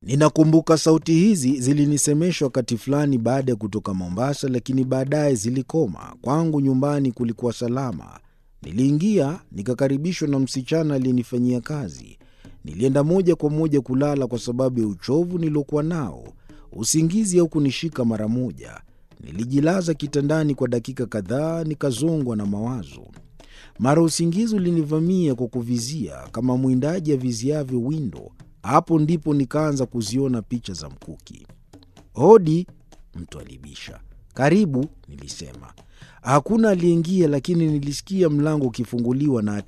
Ninakumbuka sauti hizi zilinisemesha wakati fulani baada ya kutoka Mombasa, lakini baadaye zilikoma. Kwangu nyumbani kulikuwa salama. Niliingia nikakaribishwa na msichana aliyenifanyia kazi. Nilienda moja kwa moja kulala kwa sababu ya uchovu niliokuwa nao. Usingizi haukunishika mara moja. Nilijilaza kitandani kwa dakika kadhaa, nikazongwa na mawazo. Mara usingizi ulinivamia kwa kuvizia, kama mwindaji aviziavyo windo. Hapo ndipo nikaanza kuziona picha za mkuki. Hodi, mtu alibisha. Karibu, nilisema. Hakuna aliyeingia, lakini nilisikia mlango ukifunguliwa na